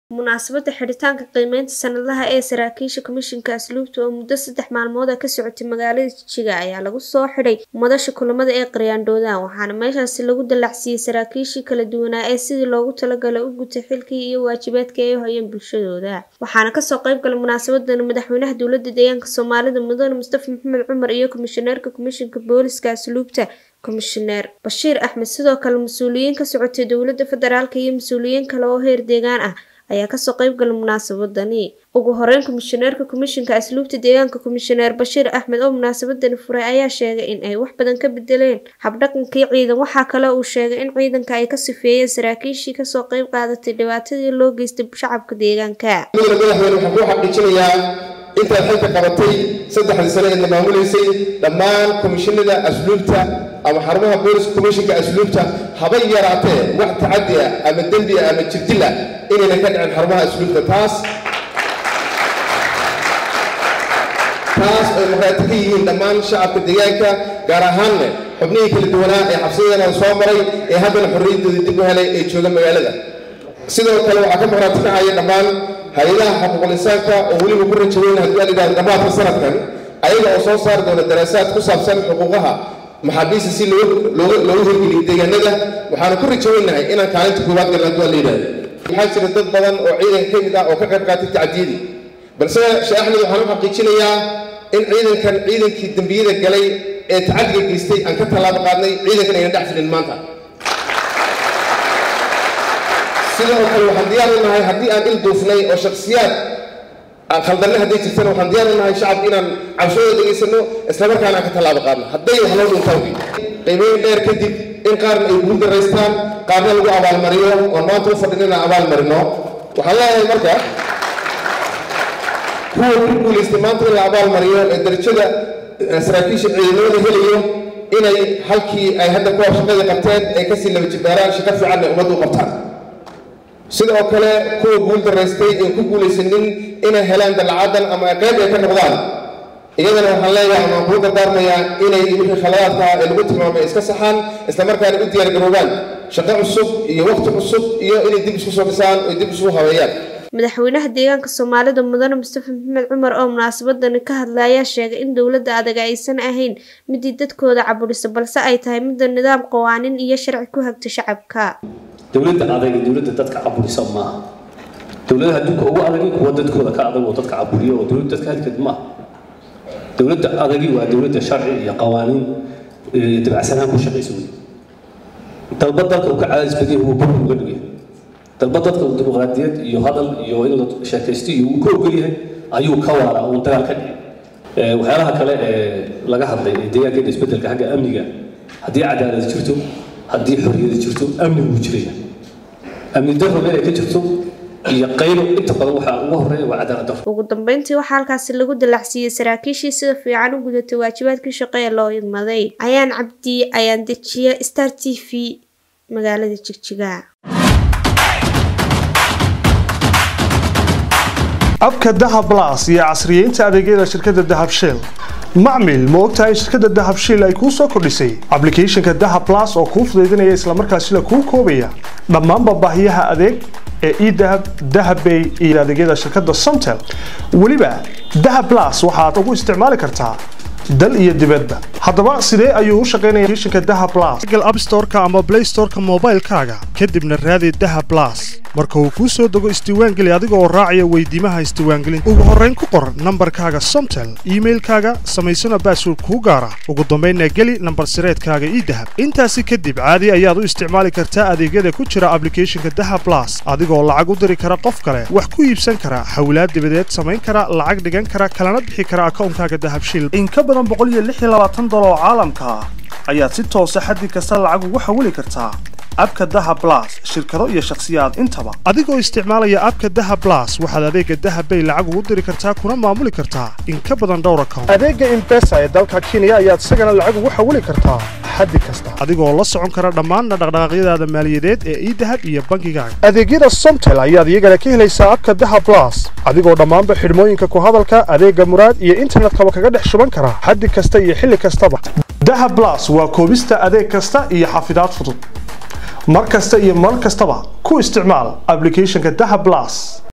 munaasabada xidhitaanka qiimeynta sanadlaha ee saraakiisha komishinka asluubta oo muddo saddex maalmood ah ka socotay magaalada jijiga ayaa lagu soo xidhay madasha kulamada ee qaryaandhoodaan waxaana meeshaasi lagu dallacsiiyey saraakiishii kala duwanaa ee sidii loogu talagalay u gutay xilkii iyo waajibaadkii ay u hayeen bulshadooda waxaana kasoo qayb galay munaasabadan madaxweynaha dowlada deegaanka soomaalida mudane mustafa maxamed cumar iyo komishaneerka komishinka booliska asluubta komishineer bashiir axmed sidoo kale mas-uuliyiin ka socotay dowlada federaalk iyo mas-uuliyiin kale oo heer deegaan ah ayaa kasoo qayb galay munaasabadani ugu horeyn komishaneerka komishinka asluubta deegaanka komishaneer bashiir axmed oo munaasabadani furay ayaa sheegay in ay wax badan ka bedeleen habdhaqankii ciidan waxaa kale uu sheegay in ciidanka ay ka sifeeyeen saraakiishii kasoo qayb qaadatay dhibaatadii loo geystay shacabka deegaanka madaxweyne waxaan kuu xaqiijinayaa intaad xilka qabatay saddexdii sane eedna maamulaysay dhammaan komishinada asluubta ama xarumaha booliska komishinka asluubta habay yaraatee wax tacadi ah ama dembi ah ama jirdil ah inaynan ka dhicin xarumaha asluubta taas taas ay markhaati ka yihiin dhammaan shacabka deegaanka gaar ahaanne xubnihii kala duwanaa ee xabsiyadan soo maray ee haddana xorriyaddooda dib u helay ee jooga magaalada sidoo kale waxaa ka markhaati kacaya dhammaan hay-adaha xuquuqul insaanka oo weliba ku rajaweyn haddii aan idhahdo dhammaadka sanadkan ayaga oo soo saari doona daraasaad ku saabsan xuquuqaha maxaabiista si loogu hirgeliyo deegaanada waxaanu ku rajaweynahay inaan kaalinta koowaad galna haddii aan la yidhahdo waxaa jira dad badan oo ciidanka ka mid ah oo ka qayb qaatay tacdiyadii balse sheekh axmed waxaan u xaqiijinayaa in ciidankan ciidankii dembiyada galay ee tacadiga geystay aan ka tallaabo qaadnay ciidankan aynan dhex filin maanta sidoo kale waxaan diyaar u nahay haddii aan il duufnay oo shaksiyaad aan khaldanna hadday jirtana waxaan diyaar u nahay shacabka inaan cabshooda dhegaysano islamarkaana aan ka tallaabo qaadno hadday wax loo dhuntaan wey qiimeyn dheer kadib in qaarna ay guul daraystaan qaarna lagu abaalmariyo oon maanta u fadhin inaan abaalmarino waxaan leeyahay marka kuwa ku guulaystay maanta in la abaalmariyo ee darajada saraakiisha ciidamada helayo inay halkii ay hadda kuwa shaqadii qabteen ay kasii laba jibaaraan shaqo fiican ay ummadda u qabtaan sidoo kale kuwa guul daraystay ee ku guulaysanin inay helaan dallacadan ama qayb ay ka noqdaan iyadana waxaan leeyahay amaan kuu dardaarmayaa inay wixii khaladaadka ee lagu tilmaamay iska saxaan islamarkaana u diyaargaroobaan shaqo cusub iyo waqti cusub iyo inay dib isku soo dhisaan oo dib isugu habeeyaan madaxweynaha deegaanka soomaalida mudane mustafa maxamed cumar oo munaasabadani ka hadla ayaa sheegay in dowladda adag aysan ahayn midii dadkooda caburisa balse ay tahay midda nidaam qawaaniin iyo sharci ku hagta shacabka dowladda adag dowladda dadka caburisa maaha dowladaha adduunka ugu adagi kuwa dadkooda ka adag oo dadka caburiya oo dowladda dadka halkeed maaha dowladda adagi waa dowladda sharci iyo qawaaniin dabacsanaan ku shaqaysa wey dalba dalka uu ka cadaadis badiyay wuu bur uga dhigay dalba dadka uu dimuqraadiyad iyo hadal iyo inuu sheekaysto iyo uu ka ogol yahay ayuu ka waaraa uun dagaal ka dhicin waxyaalaha kale ee laga hadlay ee deegaankeena isbedelka xagga amniga haddii cadaalad jirto haddii xorriyada jirto amni wuu jiraya amni darro meel ay ka jirto iyo qaylo inta badan waxaa ugu horeeya waa cadaalad darro ugu dambeyntii waxaa halkaasi lagu dallacsiiyey saraakiishii sida fiican u gudatay waajibaadkii shaqo ee loo idmaday ayaan cabdi ayaan dejiya star t v magaalada jigjiga abka dahab las iyo casriyeynta adeegyada shirkadda dahab shell macmil ma ogtahay shirkadda dahab shell ay kuu soo kordhisay ablicathonka dahab las oo kuu fudaydinaya islamarkaasina kuu koobaya dhammaanba baahiyaha adeeg ee edahab dahabbay iyo adeegyada shirkadda somtel weliba dahab las waxaad ugu isticmaali kartaa dal iyo dibadba haddaba sidee ayuu u shaqaynaya applicationka dahab plus google app store-ka ama play store-ka moobaylkaaga kadibna raadi dahab plus marka uu kuu soo dego isdiiwaangeli adiga oo raacaya weydiimaha isdiiwaangelinta ugu horrayn ku qor nambarkaaga somtel iimailkaaga samaysana baasword kuu gaara ugu dambaynna geli nambar sireedkaaga idahab intaasi kadib caadi ayaad u isticmaali kartaa adeegyada ku jira ablicathonka dahab plus adigoo lacag u diri kara qof kale wax ku iibsan kara hawlaad dibadeed samayn kara lacag dhigan kara kalana bixi kara akawnkaaga dahabshil dolar oo caalamka ah ayaad si toosa xaddi kasta lacag ugu xawili kartaa abka dahab plus shirkado iyo shakhsiyaad intaba adigoo isticmaalaya abka dahab plus waxaad adeega dahab bay lacag ugu diri kartaa kuna maamuli kartaa in ka badan dhowr account adeega impesa ee dalka kenya ayaad isagana lacag ugu xawili kartaa xaddi kasta adigoo la socon kara dhammaan dhaqdhaqaaqyadaada maaliyadeed ee idahab iyo bangigaaga adeegyada somtel ayaad iyagana ka helaysaa abka dahab plus adigoo dhammaanba xidhmooyinka ku hadalka adeega muraad iyo internetkaba kaga dhex shuban kara xaddi kasta iyo xilli kastaba dahab plus waa koobista adeeg kasta iyo xafidaad fudud mar kasta iyo mar kastaba ku isticmaal applicationka dahab plus